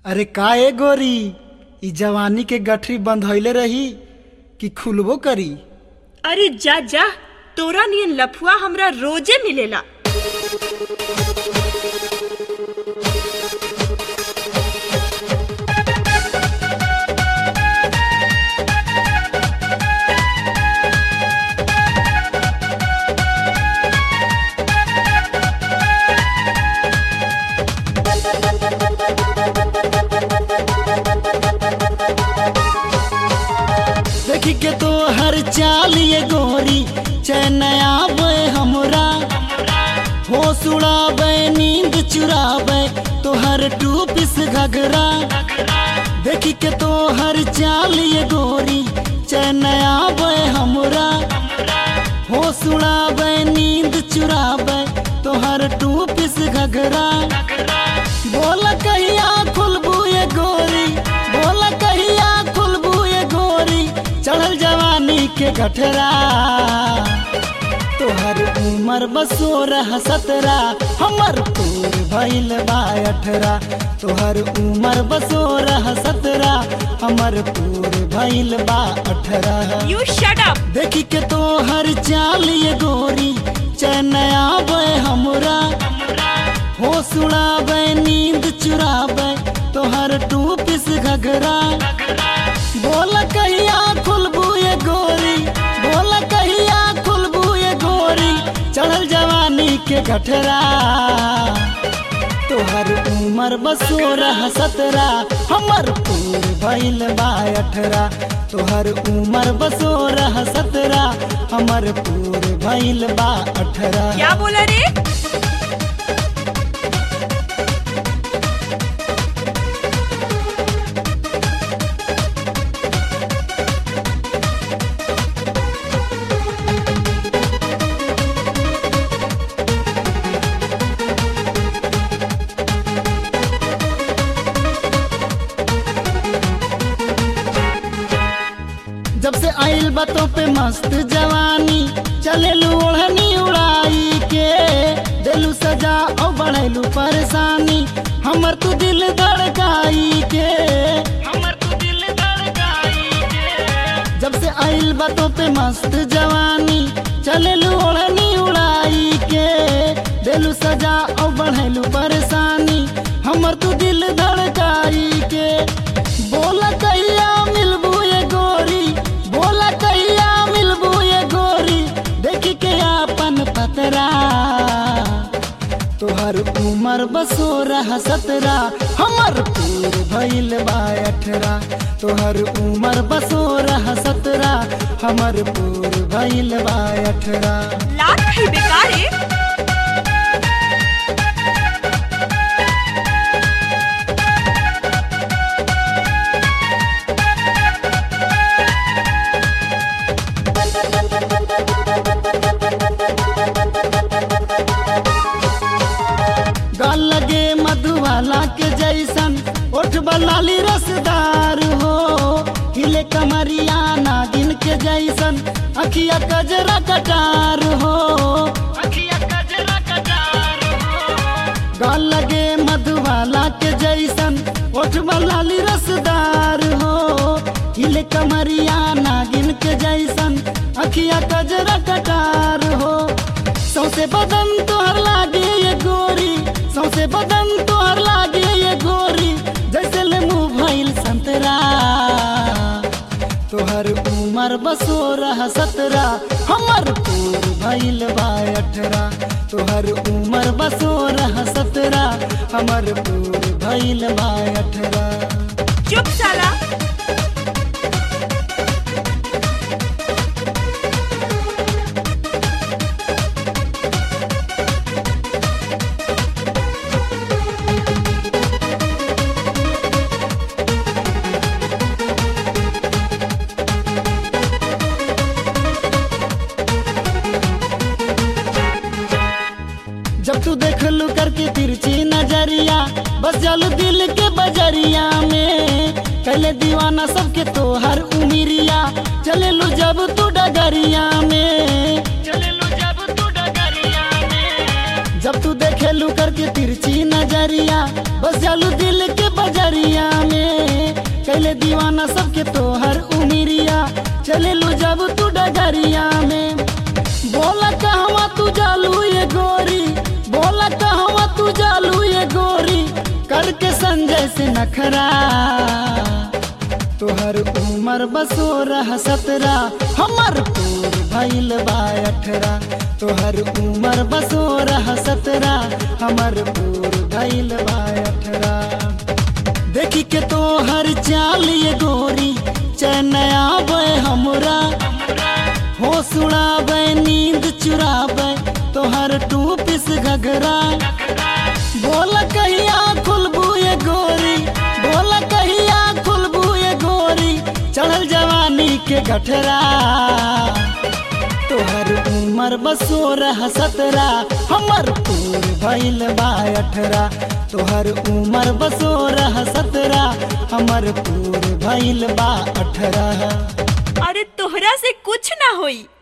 अरे का ए गोरी ई जवानी के गठरी बंधइले रही कि खुलबो करी अरे जा जा तोरा नियन लफुआ हमरा रोजे मिलेला देखी के तो हर चाल ये गोरी चैन आवे हमरा होश उड़ावे नींद चुरावे तो हर टू पिस घघरा देखी के तो हर चाल ये गोरी चैन आवे हमरा होश उड़ावे नींद चुरावे तो हर टू पिस घघरा बोल कहिया खुलबू ये गोरी बोल कहिया खुलबू ये गोरी चढ़ल जवानी के गठरा तोहर उमर बसोरह सतरा हमर पूर भइल बा अठरा तोहर उमर बसोरह सतरा हमर पूर भइल बा अठरा यू शट अप देखी के तोहर चाल ये गोरी चैन आवे हमरा होश उड़ावे नींद चुरावे तोहर टू पिस घघरा बोल कहिया खुलबू ये गोरी बोल कहिया खुलबू ये गोरी चढ़ल जवानी के गठरा तोहर उमर बसोरह सतरा हमर पूर भइल बा अठरा तोहर उमर बसोरह सतरा हमर पूर भइल बा अठरा क्या बोला रे जब से आइल बातों पे मस्त जवानी चलेलू ओढ़नी उड़ाई के देलू सजा और बढ़ेलू परेशानी हमर तू दिल धड़काई के हमर तू दिल धड़काई के जब से आइल बातों पे मस्त जवानी चलेलू ओढ़नी उड़ाई के देलू सजा और बढ़ेलू परेशानी हमर तू दिल धड़काई के बोला कहिया मिलबू ये गोरी बोला कहिया मिलबू ये गोरी देखी के आपन पतरा तोहर उमर बसोरह सतरा हमर पूर भइल बा अठरा तोहर उमर बसोरह सतरा हमर पूर भइल बा अठरा लात है बेकार है गाल लगे मधुबाला के जैसन ओठ बलाली रसदार हो हिले कमरिया नागिन के जैसन अखिया कजरा कटार हो अखिया कजरा कटार हो गाल लगे मधुबाला के जैसन ओठ बलाली रसदार हो हिले कमरिया नागिन के जैसन अखिया कजरा कटार हो सौसे बदन तोहर लागे ये गोरी सौसे बदन तोहर लागे ये गोरी जैसे ले मुंह भइल संतरा तोहर उमर बसोरह सतरा हमर पूर भइल बा अठरा तोहर उमर बसोरह सतरा हमर पूर भइल बा अठरा चुप साला जब तू देख लू करके तिरछी नजरिया बस जालू दिल के बजरिया में कहले दीवाना सबके तोहर उमिरिया चले लू जब तू डगरिया में चले लू जब तू डगरिया में जब तू देखे लू करके तिरछी नजरिया बस जालू दिल के बजरिया के संजय से नखरा तोहर उमर बसोरह सतरा हमर पूर भइल बा अठरा तोहर उमर बसोरह सतरा हमर पूर भइल बा अठरा देखी के तोहर चाल ये गोरी चैनया बे हमरा होश उड़ाबे नींद चुराबे तोहर टू पिस घघरा बोल कहिया खुलबू ये गोरी बोल कहिया खुलबू ये गोरी चढ़ल जवानी के गठरा तोहर उमर बसोरह सतरा हमर पूर भइल बा अठरा तोहर उमर बसोरह सतरा हमर पूर भइल बा अठरा अरे तोहरा से कुछ ना होई